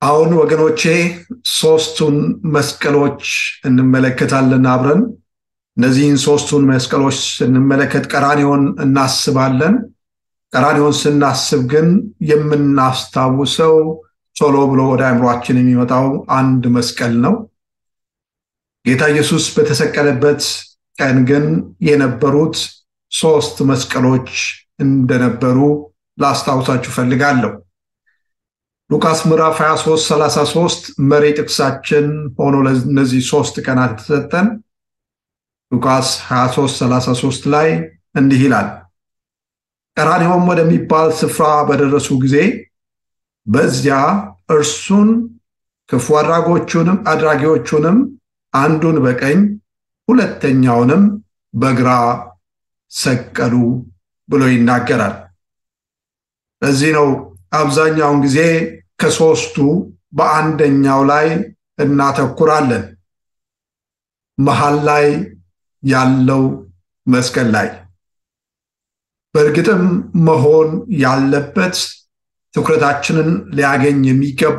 አሁን ወገኖቼ ሶስቱን መስቀሎች እንመለከታለን አብረን። እነዚህን ሶስቱን መስቀሎች ስንመለከት ቀራኒዮን እናስባለን። ቀራኒዮን ስናስብ ግን የምናስታውሰው ቶሎ ብሎ ወደ አእምሯችን የሚመጣው አንድ መስቀል ነው። ጌታ ኢየሱስ በተሰቀለበት ቀን ግን የነበሩት ሶስት መስቀሎች እንደነበሩ ላስታውሳችሁ ፈልጋለሁ። ሉቃስ ምዕራፍ 23 33 መሪ ጥቅሳችን ሆኖ ለእነዚህ ሶስት ቀናት የተሰጠን ሉቃስ 23 33 ላይ እንዲህ ይላል። ቀራንዮም ወደሚባል ስፍራ በደረሱ ጊዜ በዚያ እርሱን ክፉ አድራጎቹንም አድራጊዎቹንም አንዱን በቀኝ ሁለተኛውንም በግራ ሰቀሉ ብሎ ይናገራል። ለዚህ ነው አብዛኛውን ጊዜ ከሶስቱ በአንደኛው ላይ እናተኩራለን፣ መሃል ላይ ያለው መስቀል ላይ። በእርግጥም መሆን ያለበት ትኩረታችንን ሊያገኝ የሚገባ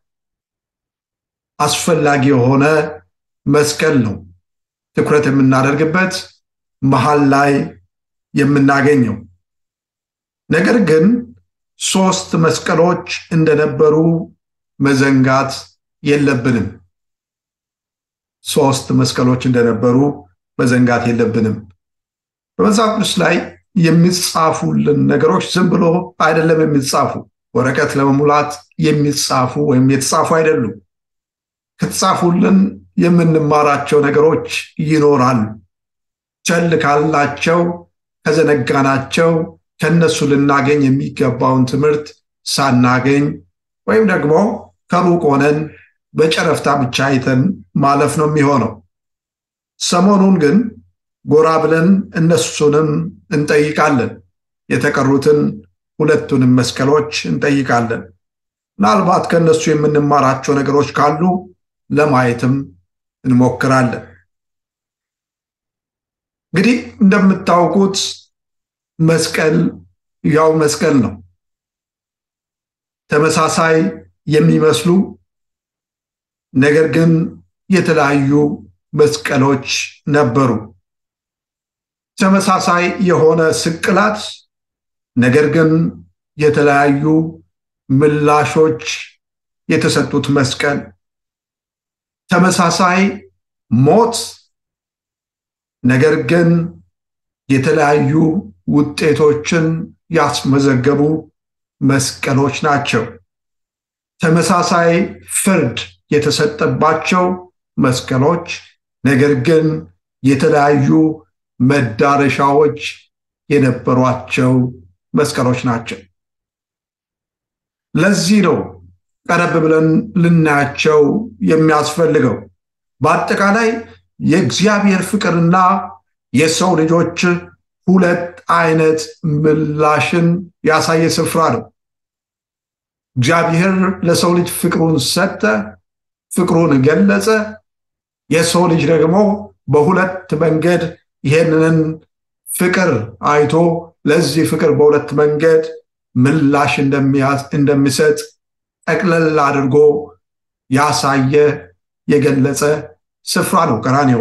አስፈላጊ የሆነ መስቀል ነው። ትኩረት የምናደርግበት መሃል ላይ የምናገኘው ነገር ግን ሶስት መስቀሎች እንደነበሩ መዘንጋት የለብንም። ሶስት መስቀሎች እንደነበሩ መዘንጋት የለብንም። በመጽሐፍ ቅዱስ ላይ የሚጻፉልን ነገሮች ዝም ብሎ አይደለም የሚጻፉ፣ ወረቀት ለመሙላት የሚጻፉ ወይም የተጻፉ አይደሉም። ከተጻፉልን የምንማራቸው ነገሮች ይኖራሉ። ቸል ካልናቸው፣ ከዘነጋናቸው ከነሱ ልናገኝ የሚገባውን ትምህርት ሳናገኝ ወይም ደግሞ ከሩቅ ሆነን በጨረፍታ ብቻ አይተን ማለፍ ነው የሚሆነው። ሰሞኑን ግን ጎራ ብለን እነሱንም እንጠይቃለን። የተቀሩትን ሁለቱንም መስቀሎች እንጠይቃለን። ምናልባት ከእነሱ የምንማራቸው ነገሮች ካሉ ለማየትም እንሞክራለን። እንግዲህ እንደምታውቁት መስቀል ያው መስቀል ነው። ተመሳሳይ የሚመስሉ ነገር ግን የተለያዩ መስቀሎች ነበሩ። ተመሳሳይ የሆነ ስቅላት ነገር ግን የተለያዩ ምላሾች የተሰጡት መስቀል፣ ተመሳሳይ ሞት ነገር ግን የተለያዩ ውጤቶችን ያስመዘገቡ መስቀሎች ናቸው። ተመሳሳይ ፍርድ የተሰጠባቸው መስቀሎች ነገር ግን የተለያዩ መዳረሻዎች የነበሯቸው መስቀሎች ናቸው። ለዚህ ነው ቀረብ ብለን ልናያቸው የሚያስፈልገው። በአጠቃላይ የእግዚአብሔር ፍቅርና የሰው ልጆች ሁለት አይነት ምላሽን ያሳየ ስፍራ ነው። እግዚአብሔር ለሰው ልጅ ፍቅሩን ሰጠ፣ ፍቅሩን ገለጸ። የሰው ልጅ ደግሞ በሁለት መንገድ ይሄንን ፍቅር አይቶ ለዚህ ፍቅር በሁለት መንገድ ምላሽ እንደሚሰጥ ጠቅለል አድርጎ ያሳየ የገለጸ ስፍራ ነው ቀራንዮ።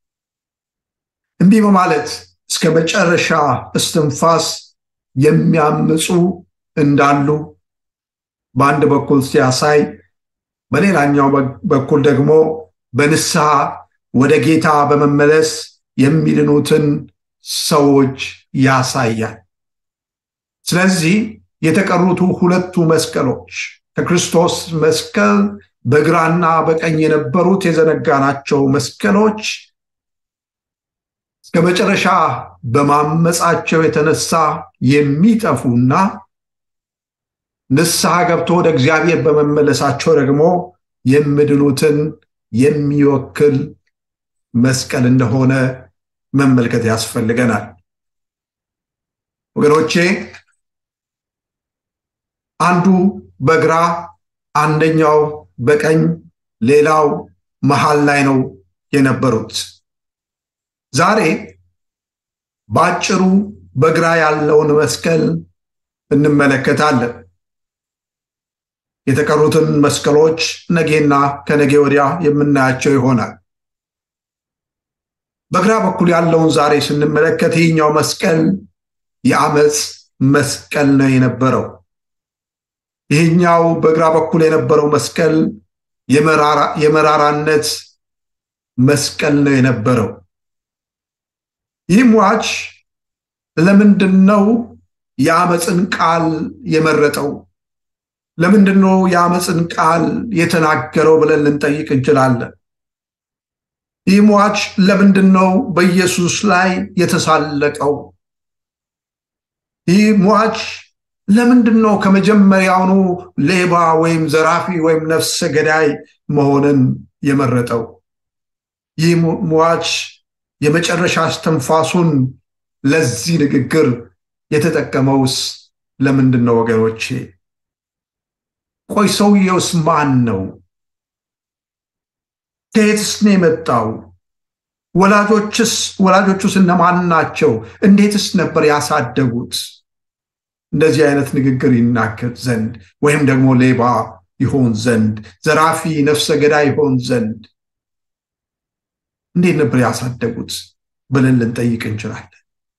እንዲህ በማለት እስከ መጨረሻ እስትንፋስ የሚያምፁ እንዳሉ በአንድ በኩል ሲያሳይ፣ በሌላኛው በኩል ደግሞ በንስሐ ወደ ጌታ በመመለስ የሚድኑትን ሰዎች ያሳያል። ስለዚህ የተቀሩቱ ሁለቱ መስቀሎች ከክርስቶስ መስቀል በግራና በቀኝ የነበሩት የዘነጋናቸው መስቀሎች እስከ መጨረሻ በማመፃቸው የተነሳ የሚጠፉና ንስሐ ገብቶ ወደ እግዚአብሔር በመመለሳቸው ደግሞ የሚድኑትን የሚወክል መስቀል እንደሆነ መመልከት ያስፈልገናል። ወገኖቼ አንዱ በግራ አንደኛው በቀኝ ሌላው መሃል ላይ ነው የነበሩት። ዛሬ በአጭሩ በግራ ያለውን መስቀል እንመለከታለን። የተቀሩትን መስቀሎች ነጌና ከነጌ ወዲያ የምናያቸው ይሆናል። በግራ በኩል ያለውን ዛሬ ስንመለከት ይህኛው መስቀል የአመፅ መስቀል ነው የነበረው። ይህኛው በግራ በኩል የነበረው መስቀል የመራራነት መስቀል ነው የነበረው። ይህ ሟች ለምንድን ነው የአመፅን ቃል የመረጠው? ለምንድን ነው የአመፅን ቃል የተናገረው ብለን ልንጠይቅ እንችላለን። ይህ ሟች ለምንድን ነው በኢየሱስ ላይ የተሳለቀው? ይህ ሟች ለምንድን ነው ከመጀመሪያውኑ ሌባ ወይም ዘራፊ ወይም ነፍሰ ገዳይ መሆንን የመረጠው? ይህ ሟች የመጨረሻ እስትንፋሱን ለዚህ ንግግር የተጠቀመውስ ለምንድን ነው ወገኖቼ? ቆይ ሰውየውስ ማን ነው? ከየትስ ነው የመጣው? ወላጆችስ ወላጆቹስ እነማን ናቸው? እንዴትስ ነበር ያሳደጉት? እንደዚህ አይነት ንግግር ይናገር ዘንድ ወይም ደግሞ ሌባ ይሆን ዘንድ ዘራፊ ነፍሰ ገዳይ ይሆን ዘንድ እንዴት ነበር ያሳደጉት ብለን ልንጠይቅ እንችላለን።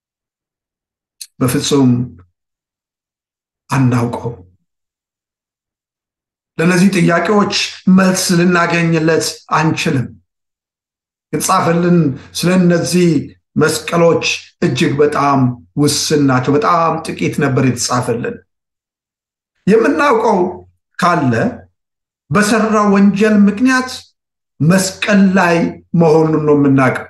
በፍጹም አናውቀው። ለእነዚህ ጥያቄዎች መልስ ልናገኝለት አንችልም። የተጻፈልን ስለ እነዚህ መስቀሎች እጅግ በጣም ውስን ናቸው። በጣም ጥቂት ነበር የተጻፈልን። የምናውቀው ካለ በሰራው ወንጀል ምክንያት መስቀል ላይ መሆኑን ነው የምናውቀው።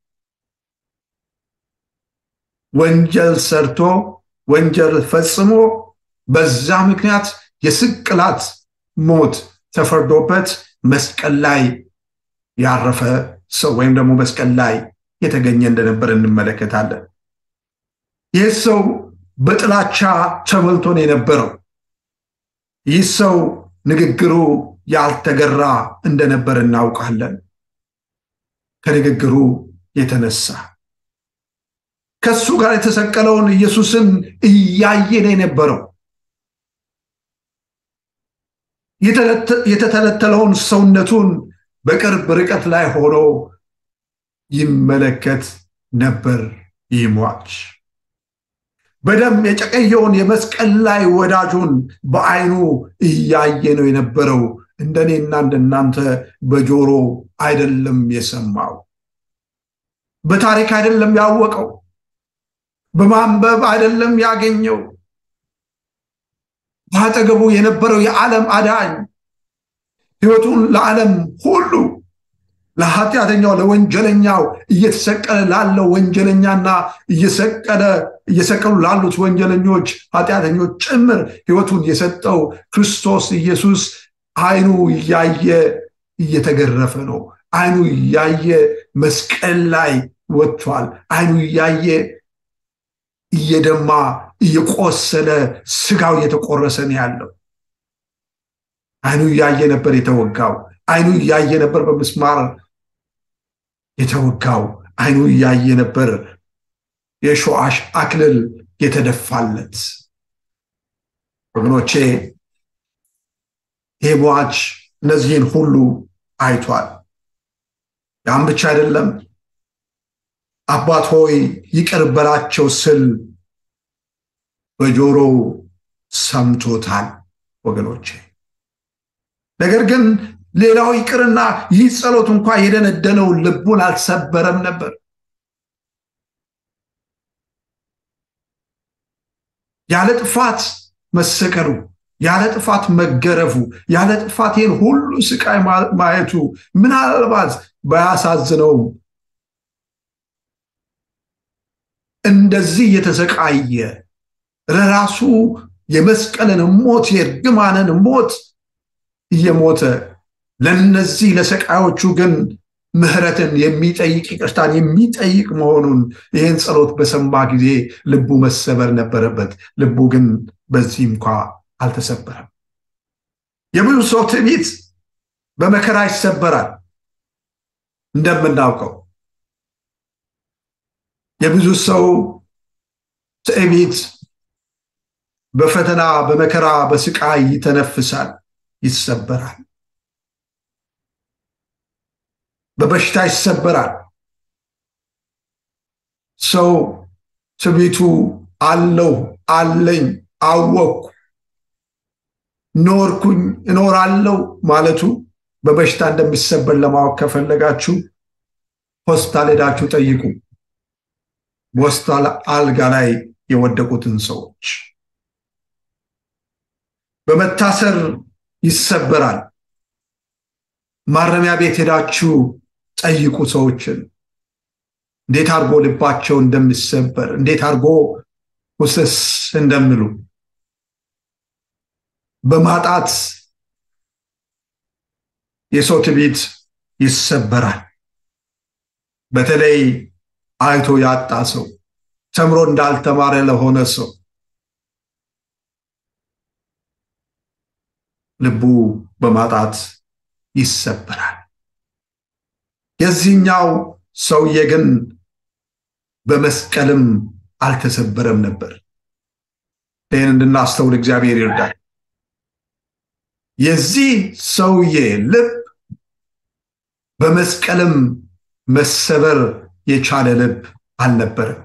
ወንጀል ሰርቶ ወንጀል ፈጽሞ በዛ ምክንያት የስቅላት ሞት ተፈርዶበት መስቀል ላይ ያረፈ ሰው ወይም ደግሞ መስቀል ላይ የተገኘ እንደነበር እንመለከታለን። ይህ ሰው በጥላቻ ተሞልቶ ነው የነበረው። ይህ ሰው ንግግሩ ያልተገራ እንደነበር እናውቃለን። ከንግግሩ የተነሳ ከሱ ጋር የተሰቀለውን ኢየሱስን እያየ ነው የነበረው። የተተለተለውን ሰውነቱን በቅርብ ርቀት ላይ ሆኖ ይመለከት ነበር። ይህ ሟች በደም የጨቀየውን የመስቀል ላይ ወዳጁን በዓይኑ እያየ ነው የነበረው። እንደኔና እንደናንተ በጆሮ አይደለም የሰማው፣ በታሪክ አይደለም ያወቀው፣ በማንበብ አይደለም ያገኘው። በአጠገቡ የነበረው የዓለም አዳኝ ሕይወቱን ለዓለም ሁሉ ለኃጢአተኛው ለወንጀለኛው እየተሰቀለ ላለው ወንጀለኛና እየሰቀለ እየሰቀሉ ላሉት ወንጀለኞች ኃጢአተኞች ጭምር ሕይወቱን የሰጠው ክርስቶስ ኢየሱስ ዓይኑ እያየ እየተገረፈ ነው። ዓይኑ እያየ መስቀል ላይ ወጥቷል። ዓይኑ እያየ እየደማ እየቆሰለ ስጋው እየተቆረሰ ነው ያለው። ዓይኑ እያየ ነበር የተወጋው። ዓይኑ እያየ ነበር በምስማር የተወጋው። ዓይኑ እያየ ነበር የሾአሽ አክሊል የተደፋለት። ወገኖቼ ይህ ሟች እነዚህን ሁሉ አይቷል። ያም ብቻ አይደለም፣ አባት ሆይ ይቅር በላቸው ስል በጆሮው ሰምቶታል። ወገኖቼ ነገር ግን ሌላው ይቅርና ይህ ጸሎት እንኳ የደነደነውን ልቡን አልሰበረም ነበር። ያለ ጥፋት መሰቀሉ፣ ያለ ጥፋት መገረፉ፣ ያለ ጥፋት ይህን ሁሉ ስቃይ ማየቱ ምናልባት ባያሳዝነውም እንደዚህ የተሰቃየ ለራሱ የመስቀልን ሞት የእርግማንን ሞት እየሞተ ለነዚህ ለሰቃዮቹ ግን ምሕረትን የሚጠይቅ ይቅርታን የሚጠይቅ መሆኑን ይህን ጸሎት በሰማ ጊዜ ልቡ መሰበር ነበረበት። ልቡ ግን በዚህ እንኳ አልተሰበረም። የብዙ ሰው ትዕቢት በመከራ ይሰበራል። እንደምናውቀው የብዙ ሰው ትዕቢት በፈተና በመከራ በስቃይ ይተነፍሳል፣ ይሰበራል። በበሽታ ይሰበራል። ሰው ትዕቢቱ አለው አለኝ አወቅኩ ኖርኩኝ እኖራለሁ ማለቱ በበሽታ እንደሚሰበር ለማወቅ ከፈለጋችሁ ሆስፒታል ሄዳችሁ ጠይቁ። በሆስፒታል አልጋ ላይ የወደቁትን ሰዎች በመታሰር ይሰበራል። ማረሚያ ቤት ሄዳችሁ ጠይቁ ሰዎችን እንዴት አድርጎ ልባቸው እንደሚሰበር እንዴት አድርጎ ውስስ እንደሚሉ በማጣት የሰው ትዕቢት ይሰበራል። በተለይ አይቶ ያጣ ሰው ተምሮ እንዳልተማረ ለሆነ ሰው ልቡ በማጣት ይሰበራል። የዚህኛው ሰውዬ ግን በመስቀልም አልተሰበረም ነበር። ይህን እንድናስተውል እግዚአብሔር ይርዳል። የዚህ ሰውዬ ልብ በመስቀልም መሰበር የቻለ ልብ አልነበረም።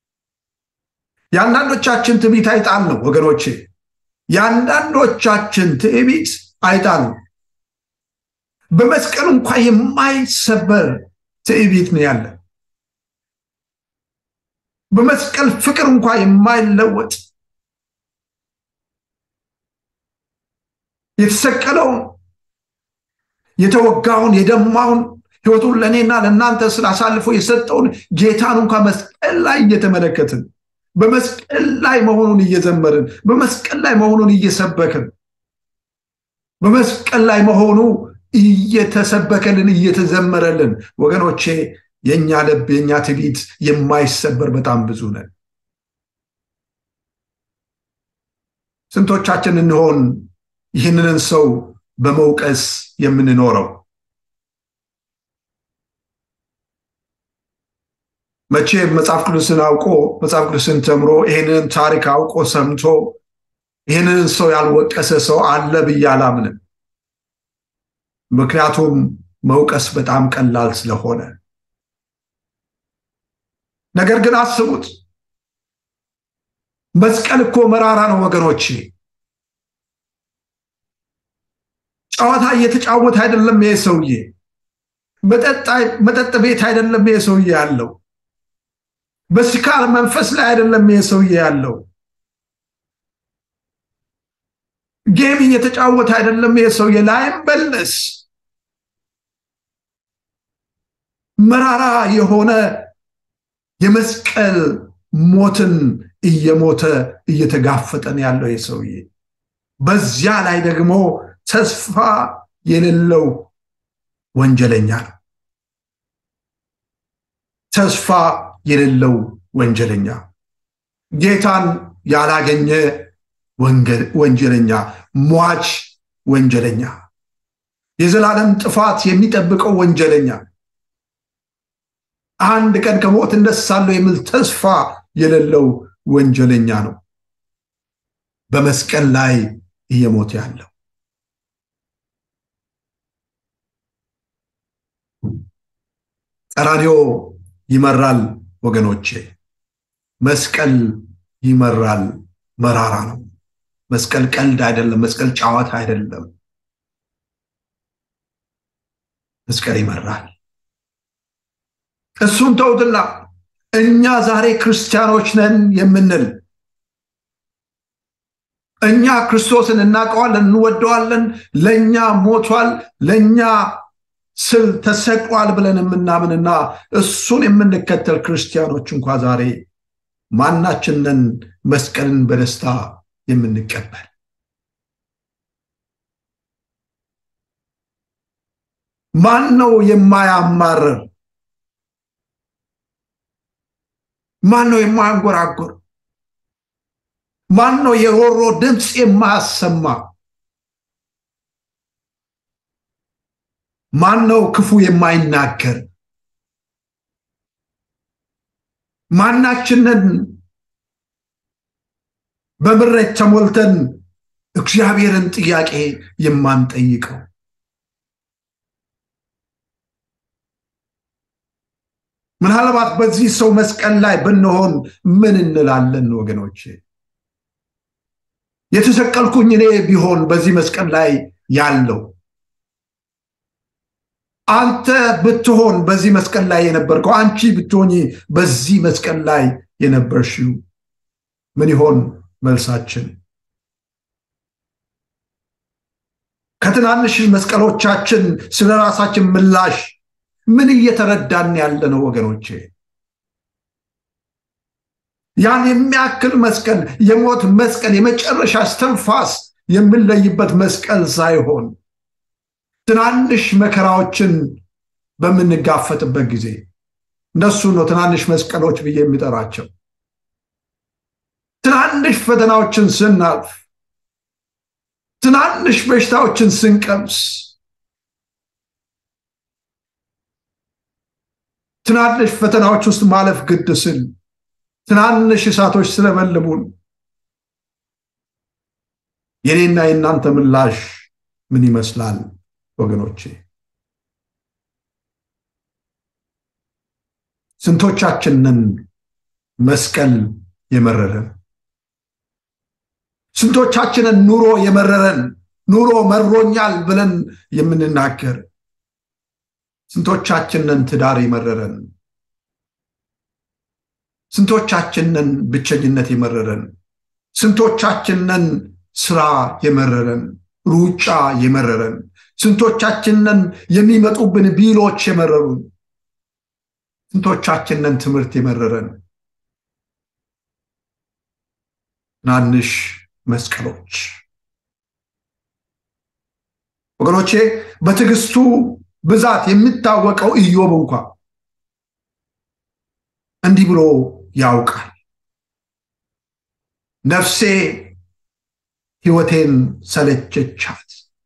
የአንዳንዶቻችን ትዕቢት አይጣል ነው ወገኖቼ። የአንዳንዶቻችን ትዕቢት አይጣል ነው። በመስቀል እንኳ የማይሰበር ትዕቢት ነው ያለ። በመስቀል ፍቅር እንኳ የማይለወጥ የተሰቀለውን የተወጋውን የደማውን ህይወቱን ለእኔና ለእናንተ ስላሳልፎ የሰጠውን ጌታን እንኳ መስቀል ላይ እየተመለከትን በመስቀል ላይ መሆኑን እየዘመርን በመስቀል ላይ መሆኑን እየሰበክን በመስቀል ላይ መሆኑ እየተሰበከልን እየተዘመረልን ወገኖቼ የእኛ ልብ የእኛ ትዕቢት የማይሰበር በጣም ብዙ ነን። ስንቶቻችን እንሆን ይህንን ሰው በመውቀስ የምንኖረው? መቼ መጽሐፍ ቅዱስን አውቆ መጽሐፍ ቅዱስን ተምሮ ይህንን ታሪክ አውቆ ሰምቶ ይህንን ሰው ያልወቀሰ ሰው አለ ብዬ አላምንም። ምክንያቱም መውቀስ በጣም ቀላል ስለሆነ። ነገር ግን አስቡት፣ መስቀል እኮ መራራ ነው ወገኖቼ። ጨዋታ እየተጫወተ አይደለም ይሄ ሰውዬ። መጠጥ ቤት አይደለም ይሄ ሰውዬ ያለው። በስካር መንፈስ ላይ አይደለም ይሄ ሰውዬ ያለው። ጌም እየተጫወተ አይደለም ይሄ ሰውዬ። ላይመለስ መራራ የሆነ የመስቀል ሞትን እየሞተ እየተጋፈጠን ያለው ይሄ ሰውዬ በዚያ ላይ ደግሞ ተስፋ የሌለው ወንጀለኛ ነው። ተስፋ የሌለው ወንጀለኛ፣ ጌታን ያላገኘ ወንጀለኛ፣ ሟች ወንጀለኛ፣ የዘላለም ጥፋት የሚጠብቀው ወንጀለኛ፣ አንድ ቀን ከሞት እነሳለሁ የሚል ተስፋ የሌለው ወንጀለኛ ነው በመስቀል ላይ እየሞተ ያለው። ቀራንዮ ይመራል ወገኖቼ፣ መስቀል ይመራል። መራራ ነው። መስቀል ቀልድ አይደለም። መስቀል ጨዋታ አይደለም። መስቀል ይመራል። እሱን ተውትና እኛ ዛሬ ክርስቲያኖች ነን የምንል እኛ ክርስቶስን እናውቀዋለን፣ እንወደዋለን፣ ለእኛ ሞቷል፣ ለእኛ ስል ተሰቅሏል ብለን የምናምንና እሱን የምንከተል ክርስቲያኖች እንኳ ዛሬ ማናችንን መስቀልን በደስታ የምንቀበል ማን ነው የማያማርር? ማን ነው የማያንጎራጎር? ማን ነው የሮሮ ድምፅ የማያሰማ? ማን ነው ክፉ የማይናገር? ማናችንን በምሬት ተሞልተን እግዚአብሔርን ጥያቄ የማንጠይቀው? ምናልባት በዚህ ሰው መስቀል ላይ ብንሆን ምን እንላለን ወገኖቼ? የተሰቀልኩኝ እኔ ቢሆን በዚህ መስቀል ላይ ያለው አንተ ብትሆን በዚህ መስቀል ላይ የነበርከው አንቺ ብትሆኝ በዚህ መስቀል ላይ የነበርሽው ምን ይሆን መልሳችን? ከትናንሽ መስቀሎቻችን ስለ ራሳችን ምላሽ ምን እየተረዳን ያለ ነው ወገኖቼ? ያን የሚያክል መስቀል የሞት መስቀል የመጨረሻ እስትንፋስ የምንለይበት መስቀል ሳይሆን ትናንሽ መከራዎችን በምንጋፈጥበት ጊዜ እነሱ ነው ትናንሽ መስቀሎች ብዬ የሚጠራቸው። ትናንሽ ፈተናዎችን ስናልፍ፣ ትናንሽ በሽታዎችን ስንቀምስ፣ ትናንሽ ፈተናዎች ውስጥ ማለፍ ግድ ስል ትናንሽ እሳቶች ስለበልቡን የኔና የእናንተ ምላሽ ምን ይመስላል ወገኖቼ? ስንቶቻችንን መስቀል የመረረን? ስንቶቻችንን ኑሮ የመረረን ኑሮ መሮኛል ብለን የምንናገር? ስንቶቻችንን ትዳር የመረረን? ስንቶቻችንን ብቸኝነት የመረረን? ስንቶቻችንን ስራ የመረረን? ሩጫ የመረረን? ስንቶቻችንን የሚመጡብን ቢሎች የመረሩን? ስንቶቻችንን ትምህርት የመረረን? ትናንሽ መስቀሎች ወገኖቼ፣ በትዕግስቱ ብዛት የሚታወቀው ኢዮብ እንኳ እንዲህ ብሎ ያውቃል። ነፍሴ ሕይወቴን ሰለቸቻት፣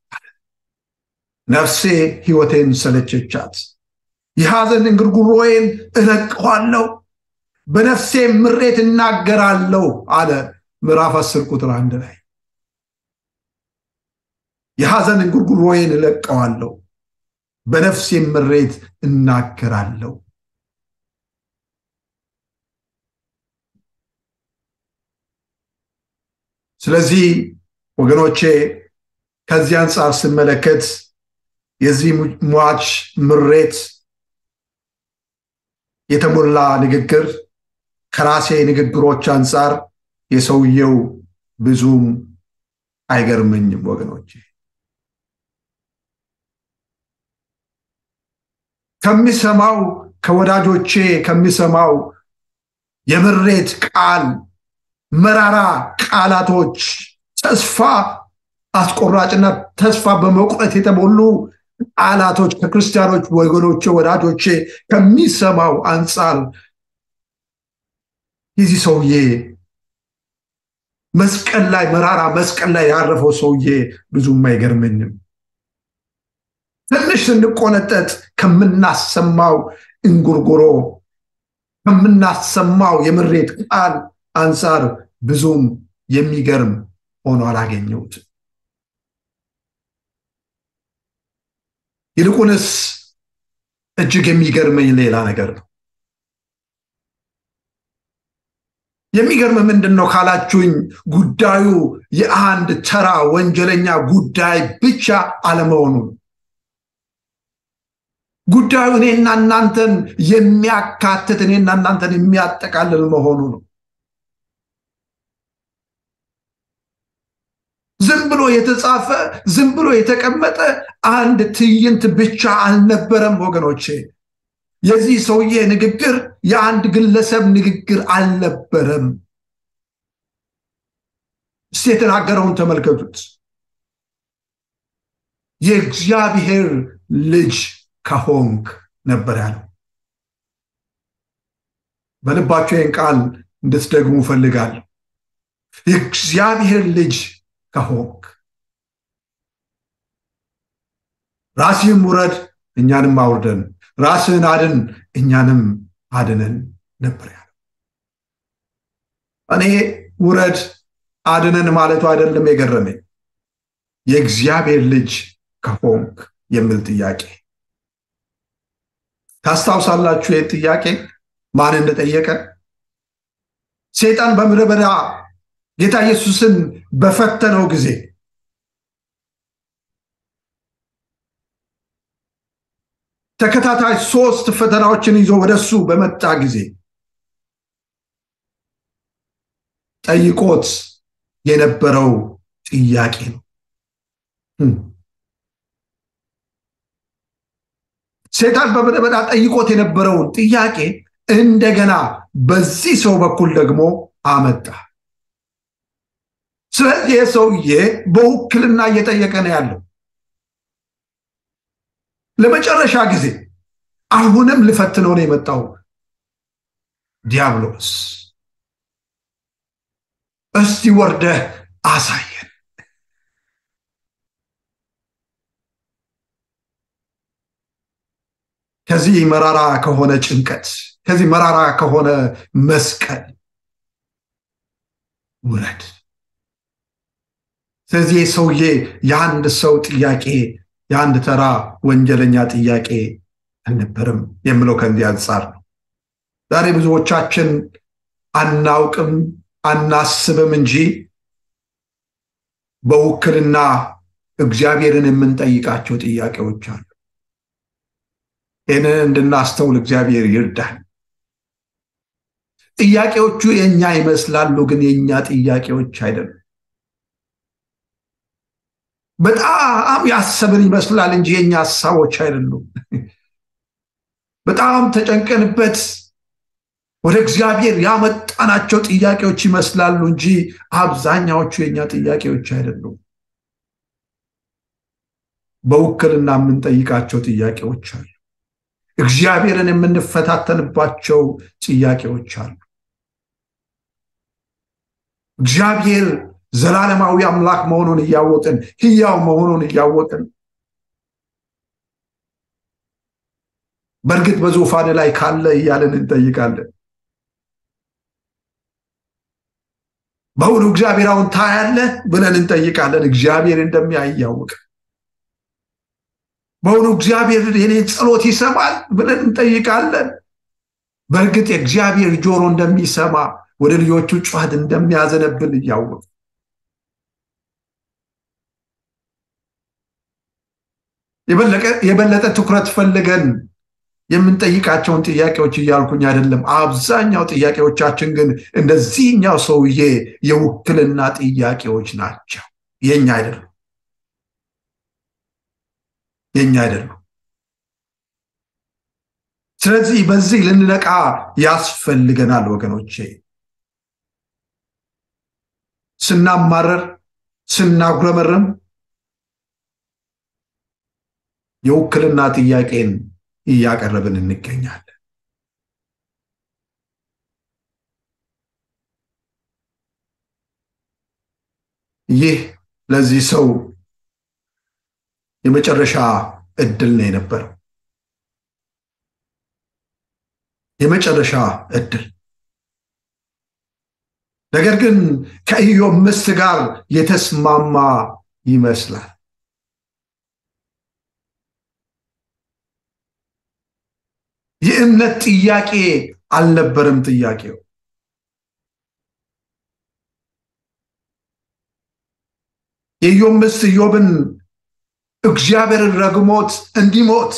ነፍሴ ሕይወቴን ሰለቸቻት፣ የሐዘን እንጉርጉሮዬን እለቀዋለሁ፣ በነፍሴ ምሬት እናገራለሁ አለ ምዕራፍ አስር ቁጥር አንድ ላይ የሐዘን እንጉርጉሮዬን እለቀዋለሁ፣ በነፍሴ ምሬት እናገራለሁ። ስለዚህ ወገኖቼ ከዚህ አንጻር ስመለከት የዚህ ሟች ምሬት የተሞላ ንግግር ከራሴ ንግግሮች አንጻር የሰውየው ብዙም አይገርመኝም ወገኖቼ። ከሚሰማው ከወዳጆቼ ከሚሰማው የምሬት ቃል መራራ ቃላቶች ተስፋ አስቆራጭና ተስፋ በመቁረጥ የተሞሉ ቃላቶች ከክርስቲያኖች ወገኖቼ ወዳጆቼ ከሚሰማው አንጻር የዚህ ሰውዬ መስቀል ላይ መራራ መስቀል ላይ ያረፈው ሰውዬ ብዙም አይገርመኝም። ትንሽ ስንቆነጠጥ ከምናሰማው እንጉርጉሮ ከምናሰማው የምሬት ቃል አንጻር ብዙም የሚገርም ሆኖ አላገኘሁትም። ይልቁንስ እጅግ የሚገርመኝ ሌላ ነገር ነው። የሚገርም ምንድን ነው ካላችሁኝ፣ ጉዳዩ የአንድ ተራ ወንጀለኛ ጉዳይ ብቻ አለመሆኑን ጉዳዩ እኔና እናንተን የሚያካትት እኔና እናንተን የሚያጠቃልል መሆኑ ነው። ዝም ብሎ የተጻፈ ዝም ብሎ የተቀመጠ አንድ ትዕይንት ብቻ አልነበረም ወገኖቼ። የዚህ ሰውዬ ንግግር የአንድ ግለሰብ ንግግር አልነበረም። እስቲ የተናገረውን ተመልከቱት። የእግዚአብሔር ልጅ ከሆንክ ነበር ያለው። በልባቸው ይህን ቃል እንድትደግሙ እፈልጋለሁ። የእግዚአብሔር ልጅ ከሆንክ ራስህም ውረድ እኛንም አውርደን፣ ራስህን አድን እኛንም አድነን ነበር ያለው። እኔ ውረድ አድነን ማለቱ አይደለም የገረመኝ። የእግዚአብሔር ልጅ ከሆንክ የሚል ጥያቄ ታስታውሳላችሁ? ይህ ጥያቄ ማን እንደጠየቀ? ሰይጣን በምድረ በዳ ጌታ ኢየሱስን በፈተነው ጊዜ ተከታታይ ሶስት ፈተናዎችን ይዞ ወደሱ በመጣ ጊዜ ጠይቆት የነበረው ጥያቄ ነው። ሰይጣን በምድረ በዳ ጠይቆት የነበረውን ጥያቄ እንደገና በዚህ ሰው በኩል ደግሞ አመጣ። ስለዚህ ሰውዬ በውክልና እየጠየቀ ነው ያለው። ለመጨረሻ ጊዜ አሁንም ልፈትነው ነው የመጣው ዲያብሎስ። እስቲ ወርደህ አሳየን። ከዚህ መራራ ከሆነ ጭንቀት፣ ከዚህ መራራ ከሆነ መስቀል ውረድ። ስለዚህ ሰውዬ የአንድ ሰው ጥያቄ የአንድ ተራ ወንጀለኛ ጥያቄ አልነበርም የምለው ከዚህ አንጻር ነው። ዛሬ ብዙዎቻችን አናውቅም አናስብም እንጂ በውክልና እግዚአብሔርን የምንጠይቃቸው ጥያቄዎች አሉ። ይህንን እንድናስተውል እግዚአብሔር ይርዳል። ጥያቄዎቹ የእኛ ይመስላሉ፣ ግን የእኛ ጥያቄዎች አይደሉም። በጣም ያሰብን ይመስላል እንጂ የእኛ ሀሳቦች አይደሉም። በጣም ተጨንቀንበት ወደ እግዚአብሔር ያመጣናቸው ጥያቄዎች ይመስላሉ እንጂ አብዛኛዎቹ የእኛ ጥያቄዎች አይደሉም። በውክልና የምንጠይቃቸው ጥያቄዎች አሉ። እግዚአብሔርን የምንፈታተንባቸው ጥያቄዎች አሉ። እግዚአብሔር ዘላለማዊ አምላክ መሆኑን እያወቅን ሕያው መሆኑን እያወቅን በእርግጥ በዙፋን ላይ ካለ እያለን እንጠይቃለን። በእውኑ እግዚአብሔር አሁን ታያለህ ብለን እንጠይቃለን። እግዚአብሔር እንደሚያይ እያወቅ በእውኑ እግዚአብሔር የኔን ጸሎት ይሰማል ብለን እንጠይቃለን። በእርግጥ የእግዚአብሔር ጆሮ እንደሚሰማ ወደ ልጆቹ ጩኸት እንደሚያዘነብል እያወቅ የበለጠ ትኩረት ፈልገን የምንጠይቃቸውን ጥያቄዎች እያልኩኝ አይደለም። አብዛኛው ጥያቄዎቻችን ግን እንደዚህኛው ሰውዬ የውክልና ጥያቄዎች ናቸው። የኛ አይደሉም፣ የኛ አይደሉም። ስለዚህ በዚህ ልንነቃ ያስፈልገናል ወገኖቼ። ስናማረር፣ ስናጉረመርም የውክልና ጥያቄን እያቀረብን እንገኛለን። ይህ ለዚህ ሰው የመጨረሻ እድል ነው የነበረው። የመጨረሻ እድል ነገር ግን ከኢዮብ ምስት ጋር የተስማማ ይመስላል። የእምነት ጥያቄ አልነበረም ጥያቄው። የኢዮብ ምስት ኢዮብን እግዚአብሔርን ረግሞት እንዲሞት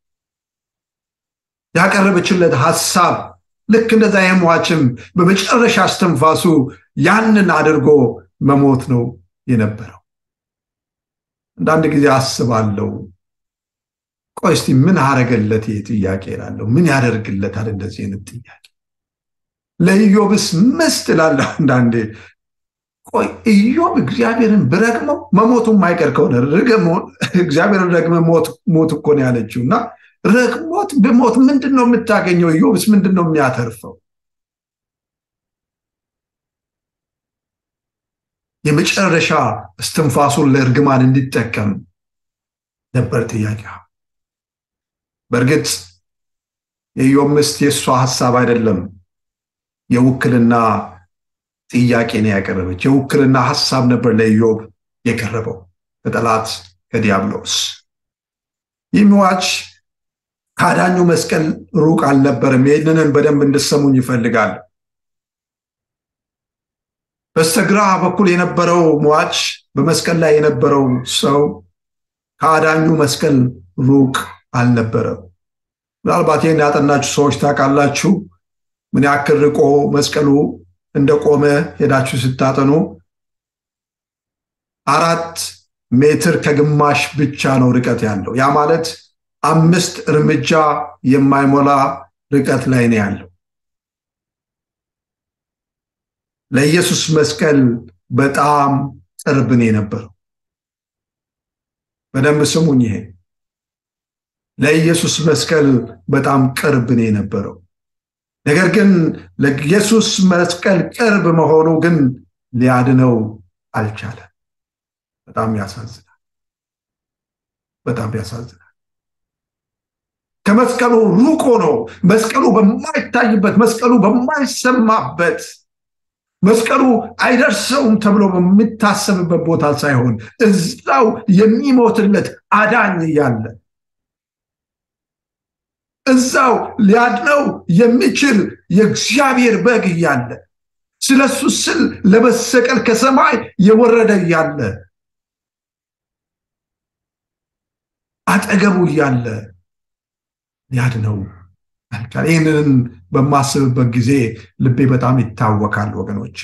ያቀረበችለት ሐሳብ ልክ እንደዛ የሟችም በመጨረሻ አስተንፋሱ ያንን አድርጎ መሞት ነው የነበረው። አንዳንድ ጊዜ አስባለሁ ቆይ እስቲ ምን አረገለት ይህ ጥያቄ እላለሁ። ምን ያደርግለታል እንደዚህ አይነት ጥያቄ? ለኢዮብስ ምስት እላለሁ አንዳንዴ። ቆይ ኢዮብ እግዚአብሔርን ብረግመው መሞቱ የማይቀር ከሆነ እግዚአብሔርን ረግመ ሞት እኮ ነው ያለችው እና ረግሞት ብሞት ምንድን ነው የምታገኘው? ኢዮብስ ምንድን ነው የሚያተርፈው? የመጨረሻ እስትንፋሱን ለእርግማን እንዲጠቀም ነበር ጥያቄ። በእርግጥ የኢዮብ ምስት የእሷ ሀሳብ አይደለም፣ የውክልና ጥያቄ ነው ያቀረበች። የውክልና ሀሳብ ነበር ለኢዮብ የቀረበው። ከጠላት ከዲያብሎስ ይህ ሟች ከአዳኙ መስቀል ሩቅ አልነበርም። ይህንንን በደንብ እንድሰሙኝ ይፈልጋል። በስተግራ በኩል የነበረው ሟች በመስቀል ላይ የነበረው ሰው ከአዳኙ መስቀል ሩቅ አልነበረም። ምናልባት ይህን ያጠናችሁ ሰዎች ታውቃላችሁ ምን ያክል ርቆ መስቀሉ እንደቆመ ሄዳችሁ ስታጠኑ አራት ሜትር ከግማሽ ብቻ ነው ርቀት ያለው። ያ ማለት አምስት እርምጃ የማይሞላ ርቀት ላይ ነው ያለው። ለኢየሱስ መስቀል በጣም ቅርብ ነው የነበረው። በደንብ ስሙኝ። ይሄ ለኢየሱስ መስቀል በጣም ቅርብ ነው የነበረው። ነገር ግን ለኢየሱስ መስቀል ቅርብ መሆኑ ግን ሊያድነው አልቻለም። በጣም ያሳዝናል። በጣም ያሳዝናል። ከመስቀሉ ሩቅ ሆኖ መስቀሉ በማይታይበት መስቀሉ በማይሰማበት መስቀሉ አይደርሰውም ተብሎ በሚታሰብበት ቦታ ሳይሆን እዛው የሚሞትለት አዳኝ እያለ እዛው ሊያድነው የሚችል የእግዚአብሔር በግ እያለ ስለሱ ስል ለመሰቀል ከሰማይ የወረደ እያለ አጠገቡ እያለ ሊያድነው አልቻለ። ይህንን በማስብበት ጊዜ ልቤ በጣም ይታወካል ወገኖቼ።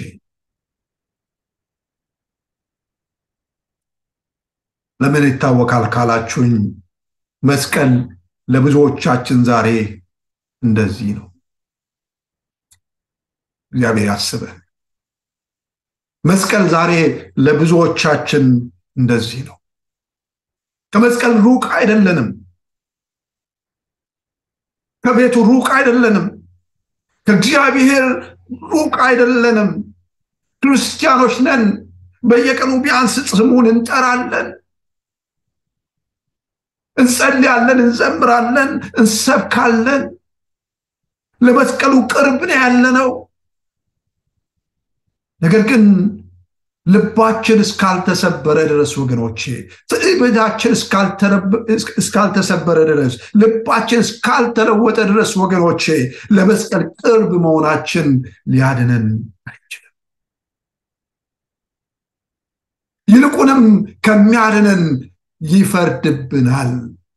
ለምን ይታወካል ካላችሁኝ መስቀል ለብዙዎቻችን ዛሬ እንደዚህ ነው። እግዚአብሔር ያስበን። መስቀል ዛሬ ለብዙዎቻችን እንደዚህ ነው። ከመስቀል ሩቅ አይደለንም። ከቤቱ ሩቅ አይደለንም። ከእግዚአብሔር ሩቅ አይደለንም። ክርስቲያኖች ነን። በየቀኑ ቢያንስ ስሙን እንጠራለን፣ እንጸልያለን፣ እንዘምራለን፣ እንሰብካለን። ለመስቀሉ ቅርብ ነው ያለነው። ነገር ግን ልባችን እስካልተሰበረ ድረስ ወገኖቼ፣ ትዕቢታችን እስካልተሰበረ ድረስ፣ ልባችን እስካልተለወጠ ድረስ ወገኖቼ፣ ለመስቀል ቅርብ መሆናችን ሊያድነን አይችልም። ይልቁንም ከሚያድነን ይፈርድብናል።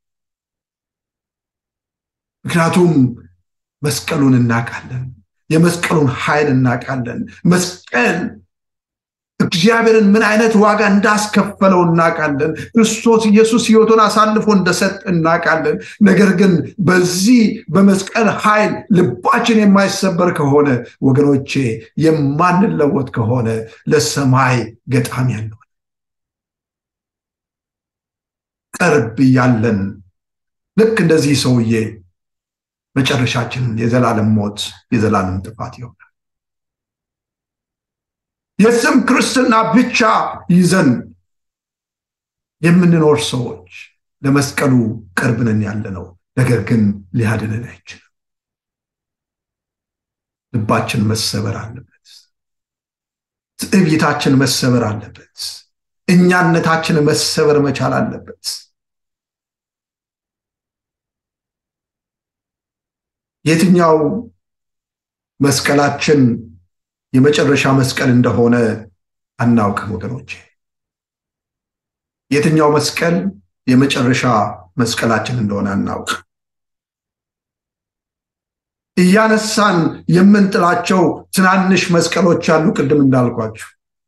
ምክንያቱም መስቀሉን እናውቃለን። የመስቀሉን ኃይል እናውቃለን። መስቀል እግዚአብሔርን ምን አይነት ዋጋ እንዳስከፈለው እናውቃለን። ክርስቶስ ኢየሱስ ሕይወቱን አሳልፎ እንደሰጥ እናውቃለን። ነገር ግን በዚህ በመስቀል ኃይል ልባችን የማይሰበር ከሆነ ወገኖቼ፣ የማንለወጥ ከሆነ ለሰማይ ገጣሚ ያለው ቅርብ እያለን ልክ እንደዚህ ሰውዬ መጨረሻችን የዘላለም ሞት የዘላለም ጥፋት ይሆናል። የስም ክርስትና ብቻ ይዘን የምንኖር ሰዎች ለመስቀሉ ቅርብ ነን ያለ ነው። ነገር ግን ሊያድነን አይችልም። ልባችን መሰበር አለበት። ትዕቢታችን መሰበር አለበት። እኛነታችን መሰበር መቻል አለበት። የትኛው መስቀላችን የመጨረሻ መስቀል እንደሆነ አናውቅም ወገኖቼ። የትኛው መስቀል የመጨረሻ መስቀላችን እንደሆነ አናውቅም። እያነሳን የምንጥላቸው ትናንሽ መስቀሎች አሉ። ቅድም እንዳልኳችሁ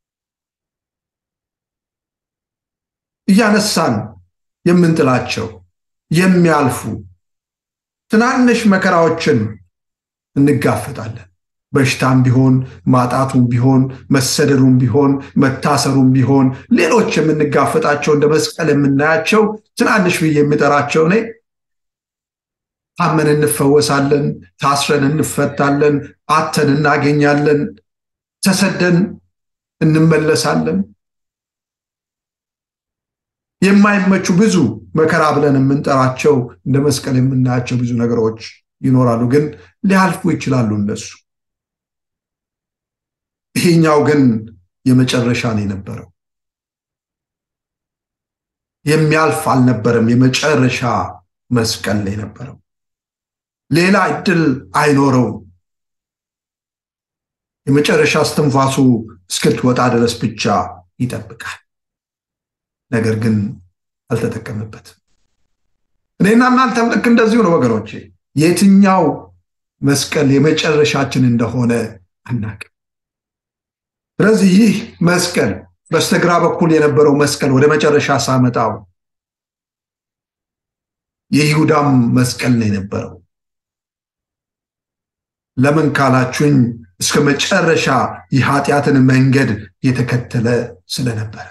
እያነሳን የምንጥላቸው የሚያልፉ ትናንሽ መከራዎችን እንጋፈጣለን። በሽታም ቢሆን ማጣቱም ቢሆን መሰደዱም ቢሆን መታሰሩም ቢሆን ሌሎች የምንጋፈጣቸው እንደ መስቀል የምናያቸው ትናንሽ ብዬ የሚጠራቸው እኔ ታመን እንፈወሳለን፣ ታስረን እንፈታለን፣ አተን እናገኛለን፣ ተሰደን እንመለሳለን። የማይመቹ ብዙ መከራ ብለን የምንጠራቸው እንደ መስቀል የምናያቸው ብዙ ነገሮች ይኖራሉ፣ ግን ሊያልፉ ይችላሉ እነሱ። ይሄኛው ግን የመጨረሻ ነው የነበረው። የሚያልፍ አልነበረም። የመጨረሻ መስቀል ላይ ነበረው። ሌላ እድል አይኖረውም። የመጨረሻ እስትንፋሱ እስክትወጣ ድረስ ብቻ ይጠብቃል። ነገር ግን አልተጠቀምበትም። እኔና እናንተም ልክ እንደዚሁ ነው ወገኖቼ። የትኛው መስቀል የመጨረሻችን እንደሆነ አናውቅም። ስለዚህ ይህ መስቀል በስተግራ በኩል የነበረው መስቀል ወደ መጨረሻ ሳመጣው የይሁዳም መስቀል ነው የነበረው። ለምን ካላችሁኝ እስከ መጨረሻ የኃጢአትን መንገድ የተከተለ ስለነበረ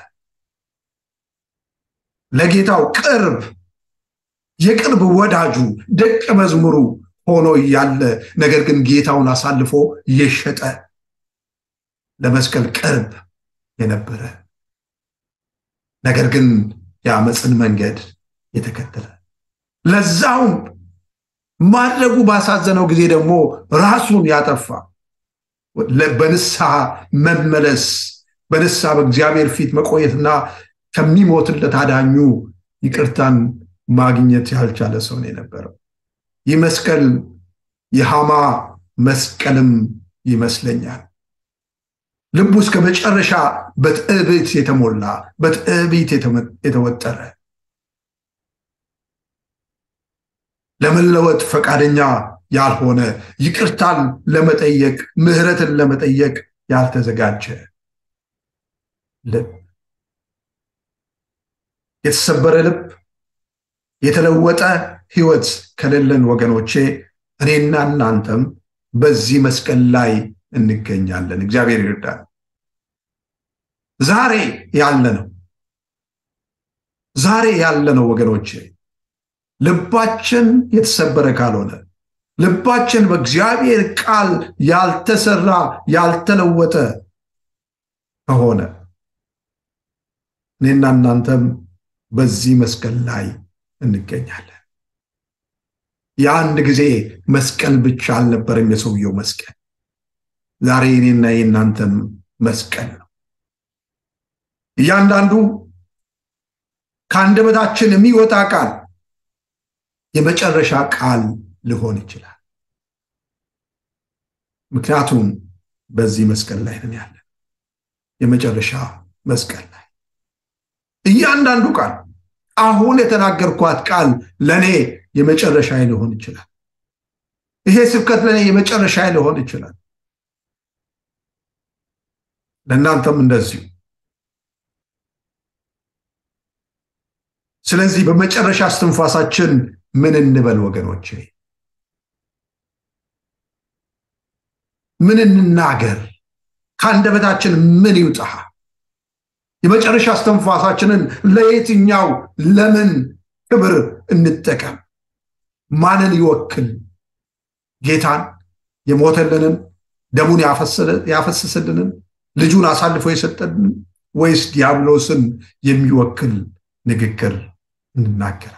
ለጌታው ቅርብ የቅርብ ወዳጁ ደቀ መዝሙሩ ሆኖ እያለ ነገር ግን ጌታውን አሳልፎ የሸጠ ለመስቀል ቅርብ የነበረ ነገር ግን የአመፅን መንገድ የተከተለ ለዛውም ማድረጉ ባሳዘነው ጊዜ ደግሞ ራሱን ያጠፋ በንስሐ መመለስ በንስሐ በእግዚአብሔር ፊት መቆየትና ከሚሞትለት አዳኙ ይቅርታን ማግኘት ያልቻለ ሰው ነው የነበረው። ይህ መስቀል የሃማ መስቀልም ይመስለኛል። ልቡ እስከ መጨረሻ በትዕቢት የተሞላ በትዕቢት የተወጠረ ለመለወጥ ፈቃደኛ ያልሆነ ይቅርታን ለመጠየቅ ምሕረትን ለመጠየቅ ያልተዘጋጀ ልብ የተሰበረ ልብ የተለወጠ ህይወት ከሌለን ወገኖቼ እኔና እናንተም በዚህ መስቀል ላይ እንገኛለን። እግዚአብሔር ይርዳል። ዛሬ ያለ ነው ዛሬ ያለ ነው ወገኖቼ ልባችን የተሰበረ ካልሆነ ልባችን በእግዚአብሔር ቃል ያልተሰራ ያልተለወጠ ከሆነ እኔና እናንተም በዚህ መስቀል ላይ እንገኛለን። የአንድ ጊዜ መስቀል ብቻ አልነበረም የሰውየው መስቀል። ዛሬ እኔና የእናንተም መስቀል ነው። እያንዳንዱ ከአንደበታችን የሚወጣ ቃል የመጨረሻ ቃል ሊሆን ይችላል። ምክንያቱም በዚህ መስቀል ላይ ነን ያለን፣ የመጨረሻ መስቀል ላይ እያንዳንዱ ቃል አሁን የተናገርኳት ቃል ለእኔ የመጨረሻ ሊሆን ይችላል። ይሄ ስብከት ለእኔ የመጨረሻ ሊሆን ይችላል። ለእናንተም እንደዚሁ። ስለዚህ በመጨረሻ እስትንፋሳችን ምን እንበል ወገኖቼ? ምን እንናገር? ከአንደበታችን ምን ይውጣ? የመጨረሻ እስትንፋሳችንን ለየትኛው ለምን ክብር እንጠቀም? ማንን ይወክል? ጌታን የሞተልንን ደሙን ያፈሰስልንን ልጁን አሳልፎ የሰጠንን ወይስ ዲያብሎስን የሚወክል ንግግር እንናገራለን?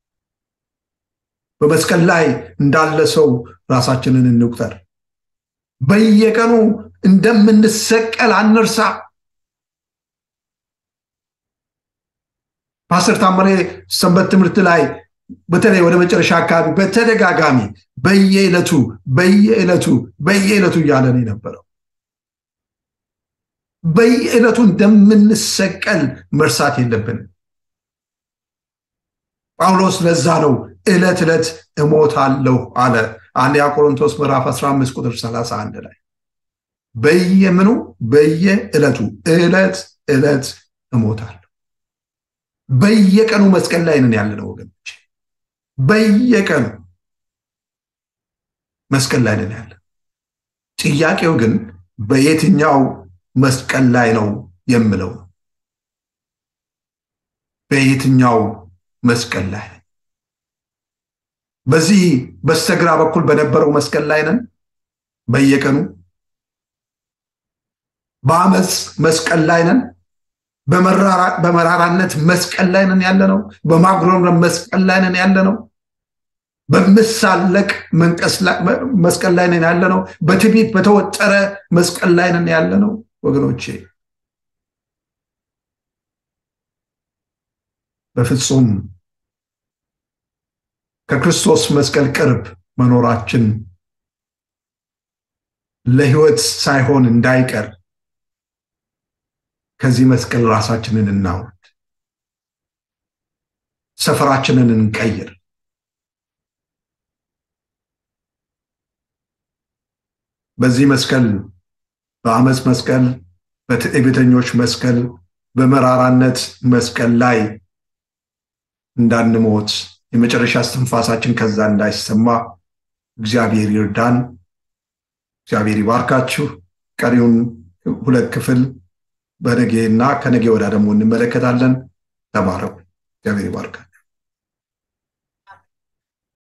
በመስቀል ላይ እንዳለ ሰው ራሳችንን እንቁጠር። በየቀኑ እንደምንሰቀል አንርሳ። ፓስተር ታመሬ ሰንበት ትምህርት ላይ በተለይ ወደ መጨረሻ አካባቢ በተደጋጋሚ በየዕለቱ በየዕለቱ በየዕለቱ እያለን የነበረው በየዕለቱ እንደምንሰቀል መርሳት የለብንም። ጳውሎስ ለዛ ነው ዕለት ዕለት እሞታለሁ አለ። አንደኛ ቆሮንቶስ ምዕራፍ 15 ቁጥር 31 ላይ በየምኑ በየዕለቱ ዕለት ዕለት እሞታለሁ። በየቀኑ መስቀል ላይ ነን ያለነው ወገኖች፣ በየቀኑ መስቀል ላይ ነን ያለ። ጥያቄው ግን በየትኛው መስቀል ላይ ነው የምለው ነው። በየትኛው መስቀል ላይ ነን? በዚህ በስተግራ በኩል በነበረው መስቀል ላይ ነን በየቀኑ በአመፅ መስቀል ላይ ነን በመራራነት መስቀል ላይ ነን ያለ ነው በማጉረምረም መስቀል ላይ ነን ያለ ነው በምሳለቅ መስቀል ላይ ነን ያለ ነው በትዕቢት በተወጠረ መስቀል ላይ ነን ያለ ነው ወገኖቼ በፍጹም ከክርስቶስ መስቀል ቅርብ መኖራችን ለህይወት ሳይሆን እንዳይቀር ከዚህ መስቀል ራሳችንን እናውርድ፣ ሰፈራችንን እንቀይር። በዚህ መስቀል በአመፅ መስቀል፣ በትዕቢተኞች መስቀል፣ በመራራነት መስቀል ላይ እንዳንሞት የመጨረሻ እስትንፋሳችን ከዛ እንዳይሰማ እግዚአብሔር ይርዳን። እግዚአብሔር ይባርካችሁ። ቀሪውን ሁለት ክፍል በነጌ እና ከነጌ ወዳ ደግሞ እንመለከታለን። ተባረኩ። እግዚአብሔር ይባርካል።